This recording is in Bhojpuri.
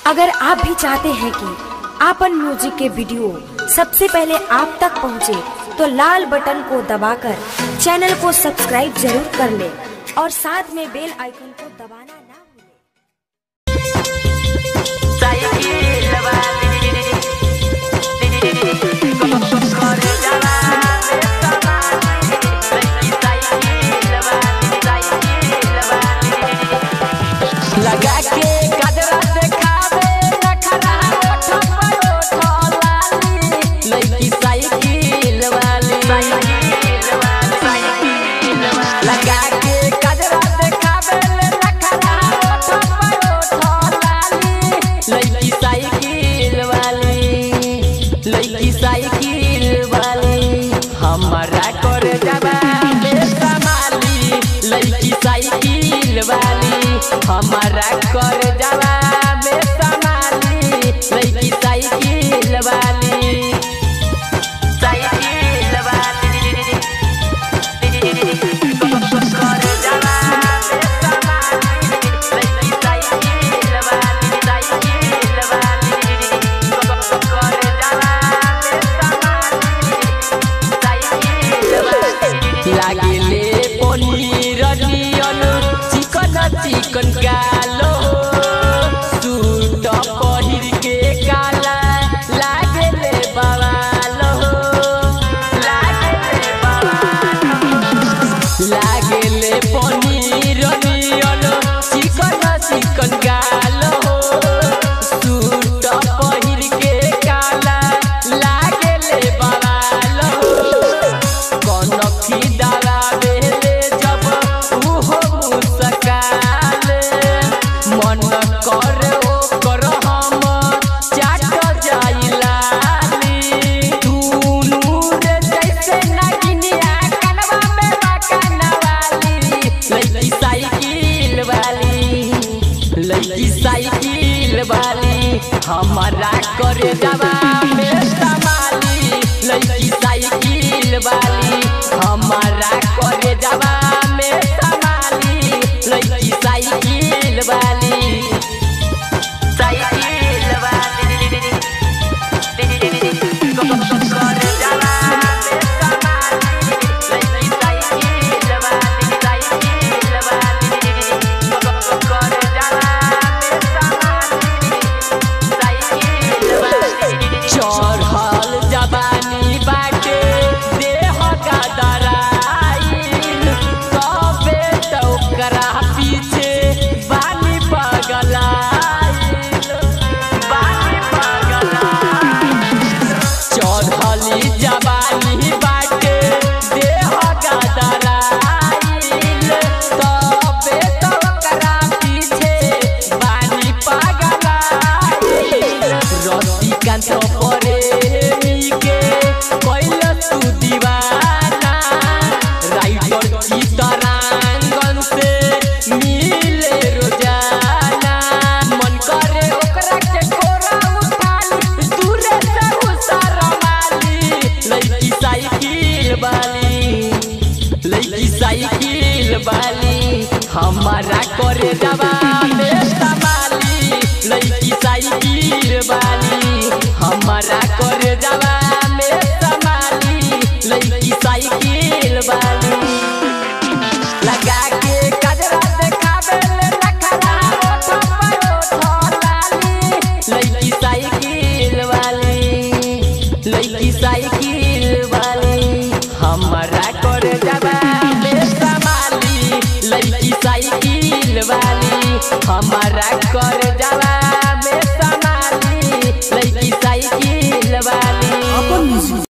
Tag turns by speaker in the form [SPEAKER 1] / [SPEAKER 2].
[SPEAKER 1] अगर आप भी चाहते हैं कि आपन म्यूजिक के वीडियो सबसे पहले आप तक पहुंचे, तो लाल बटन को दबाकर चैनल को सब्सक्राइब जरूर कर ले और साथ में बेल आइकन को दबाना ना भूलें।
[SPEAKER 2] लगा के गजरा देखावे नखरा ओठ पर ओठ लाली लड़की साइकिल वाली लगा के गजरा देखावे नखरा ओठ पर ओठ लाली लड़की साइकिल वाली लड़की साइकिल वाली हमारा कर जबा बेसमाली लड़की साइकिल वाली हमारा कर जबा बेसमाली लड़की साइकिल वाली साइकिल वाली कर जबा बेसमाली लड़की साइकिल वाली साइकिल वाली कर जबा बेसमाली लागेले पनीर नियन चिकन चिकन गालो सूट पहिर के काला लागेले बवालो लागेले बवालो लागेले पनीर नियन चिकन चिकन गालो सूट पहिर के काला लागेले बवालो कनखी डरावेले जब उहो मुस्काले मन करे ओकर हम चाट जाइलाली दुनू रे जैसे नगिनिया कनवा में बकनवाली लड़की साइकिल वाली लड़की साइकिल वाली हमारा करे जवा में समाली लड़की साइकिल वाली हमारा करे जवा में समाली लड़की साइकिल वाली साइकिल वाली करे जवा में समाली लड़की साइकिल वाली साइकिल वाली करे जवा में समाली चढ़ल जवानी बाटे देह गदराइल कबे तो ओकरा पीछे बानी पगलाइल बानी पगलाइल चढ़ली जवानी बाटे देह गदराइल तबे तो ओकरा पीछे बानी पगलाइल रतिकान्त प्रेमी के कैल तू दीवाना राइटर चितरांगन से मिले रोजाना मन करे ओकरा के कोरा उठाली दूरे से उसरमाली लड़की साइकिल वाली लड़की साइकिल वाली हमारा करे जवा में समाली लड़की साइकिल वाली हमारा करे जवा में समाली लड़की साइकिल वाली लगा के गजरा देखावे ले नखरा ओठ पर ओठ लाली लड़की साइकिल वाली लड़की साइकिल वाली हमारा कर जबा बेसमाली लड़की साइकिल वाली हमारा कर जबा